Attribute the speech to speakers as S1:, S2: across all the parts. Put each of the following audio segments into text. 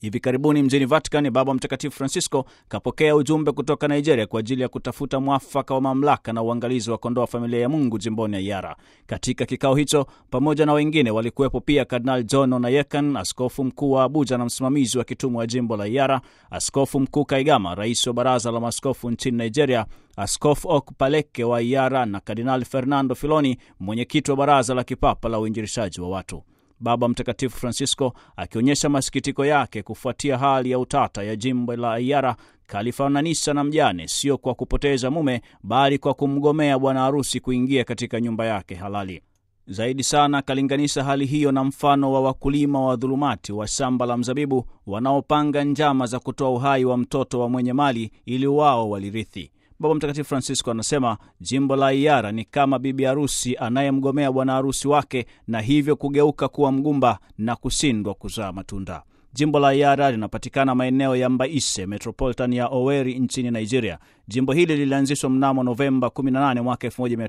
S1: Hivi karibuni mjini Vatican, Baba Mtakatifu Francisco kapokea ujumbe kutoka Nigeria kwa ajili ya kutafuta mwafaka wa mamlaka na uangalizi wa kondoo wa familia ya Mungu jimboni Ayara. Katika kikao hicho, pamoja na wengine walikuwepo pia Kardinal John Onayekan, askofu mkuu wa Abuja na msimamizi wa kitumu wa jimbo la Ayara, askofu mkuu Kaigama, rais wa baraza la maaskofu nchini Nigeria, askofu Okpaleke wa Ayara na Kardinal Fernando Filoni, mwenyekiti wa baraza la kipapa la uinjilishaji wa watu. Baba Mtakatifu Francisco akionyesha masikitiko yake kufuatia hali ya utata ya jimbo la Ayara kalifananisha na mjane, sio kwa kupoteza mume, bali kwa kumgomea bwana harusi kuingia katika nyumba yake halali. Zaidi sana akalinganisha hali hiyo na mfano wa wakulima wa dhulumati wa shamba la mzabibu wanaopanga njama za kutoa uhai wa mtoto wa mwenye mali ili wao walirithi. Baba Mtakatifu Francisco anasema jimbo la Iyara ni kama bibi harusi anayemgomea bwana harusi wake na hivyo kugeuka kuwa mgumba na kushindwa kuzaa matunda. Jimbo la Iyara linapatikana maeneo ya Mbaise, metropolitan ya Oweri nchini Nigeria. Jimbo hili lilianzishwa mnamo Novemba 18 mwaka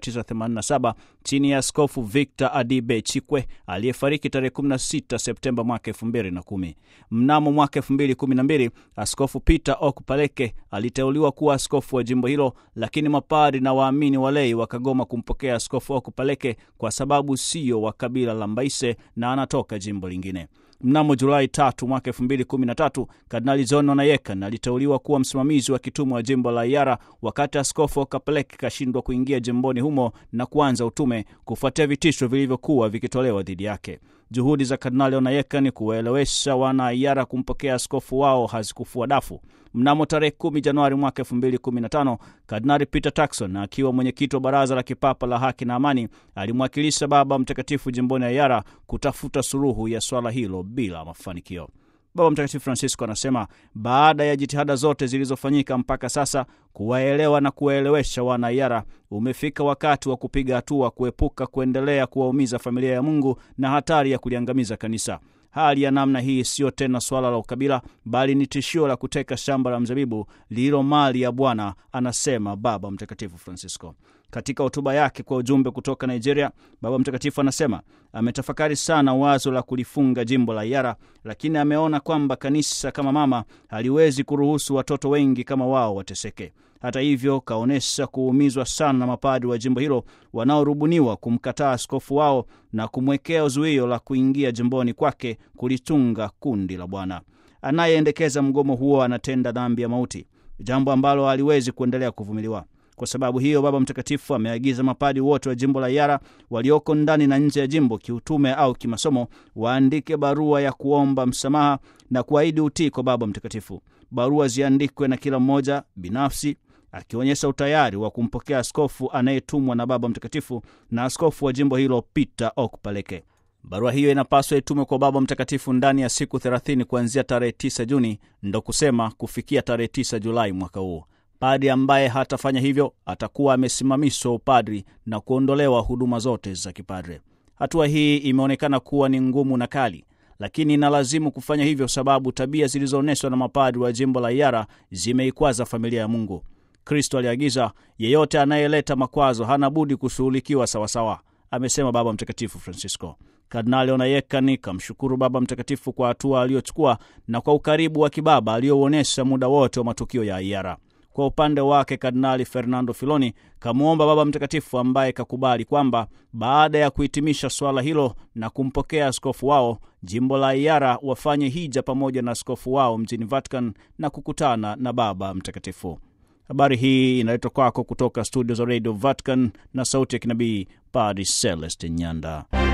S1: 1987 chini ya Askofu Victor Adibe Chikwe aliyefariki tarehe 16 Septemba mwaka 2010. Mnamo mwaka 2012 Askofu Peter Okpaleke aliteuliwa kuwa askofu wa jimbo hilo, lakini mapari na waamini walei wakagoma kumpokea Askofu Okpaleke kwa sababu siyo wa kabila la Mbaise na anatoka jimbo lingine. Mnamo Julai tatu mwaka elfu mbili kumi na tatu Kardinali John Onayekan aliteuliwa kuwa msimamizi wa kitumu wa jimbo la Iyara, wakati askofu Okapeleki kashindwa kuingia jimboni humo na kuanza utume kufuatia vitisho vilivyokuwa vikitolewa dhidi yake. Juhudi za Kardinali Onayekan kuwaelewesha wana Iyara kumpokea askofu wao hazikufua dafu. Mnamo tarehe 10 Januari mwaka 2015 Kardinali Peter Turkson akiwa mwenyekiti wa baraza la kipapa la haki na amani alimwakilisha Baba Mtakatifu jimboni Ayara kutafuta suluhu ya swala hilo bila mafanikio. Baba Mtakatifu Francisco anasema baada ya jitihada zote zilizofanyika mpaka sasa kuwaelewa na kuwaelewesha wana Ayara, umefika wakati wa kupiga hatua, kuepuka kuendelea kuwaumiza familia ya Mungu na hatari ya kuliangamiza kanisa. Hali ya namna hii siyo tena swala la ukabila, bali ni tishio la kuteka shamba la mzabibu lililo mali ya Bwana, anasema Baba Mtakatifu Francisco. Katika hotuba yake kwa ujumbe kutoka Nigeria, Baba Mtakatifu anasema ametafakari sana wazo la kulifunga jimbo la Iyara, lakini ameona kwamba kanisa kama mama haliwezi kuruhusu watoto wengi kama wao wateseke. Hata hivyo, kaonyesha kuumizwa sana na mapadri wa jimbo hilo wanaorubuniwa kumkataa askofu wao na kumwekea zuio la kuingia jimboni kwake kulitunga kundi la Bwana. Anayeendekeza mgomo huo anatenda dhambi ya mauti, jambo ambalo haliwezi kuendelea kuvumiliwa. Kwa sababu hiyo, Baba Mtakatifu ameagiza mapadi wote wa jimbo la Iyara walioko ndani na nje ya jimbo, kiutume au kimasomo, waandike barua ya kuomba msamaha na kuahidi utii kwa Baba Mtakatifu. Barua ziandikwe na kila mmoja binafsi akionyesha utayari wa kumpokea askofu anayetumwa na Baba Mtakatifu na askofu wa jimbo hilo Peter Okpaleke. Barua hiyo inapaswa itumwe kwa Baba Mtakatifu ndani ya siku 30 kuanzia tarehe 9 Juni, ndo kusema kufikia tarehe 9 Julai mwaka huu. Padri ambaye hatafanya hivyo atakuwa amesimamishwa upadri na kuondolewa huduma zote za kipadre. Hatua hii imeonekana kuwa ni ngumu na kali, lakini inalazimu kufanya hivyo sababu tabia zilizoonyeshwa na mapadri wa jimbo la Iyara zimeikwaza familia ya Mungu. Kristo aliagiza, yeyote anayeleta makwazo hana budi kushughulikiwa sawasawa, amesema Baba Mtakatifu Francisco. Kardinali Onayekani kamshukuru Baba Mtakatifu kwa hatua aliyochukua na kwa ukaribu wa kibaba aliyouonyesha muda wote wa matukio ya Iyara. Kwa upande wake Kardinali Fernando Filoni kamwomba Baba Mtakatifu, ambaye kakubali kwamba baada ya kuhitimisha swala hilo na kumpokea askofu wao, jimbo la Iyara wafanye hija pamoja na askofu wao mjini Vatican na kukutana na Baba Mtakatifu. Habari hii inaletwa kwako kutoka studio za Radio Vatican na sauti ya kinabii Padri Celestin Nyanda.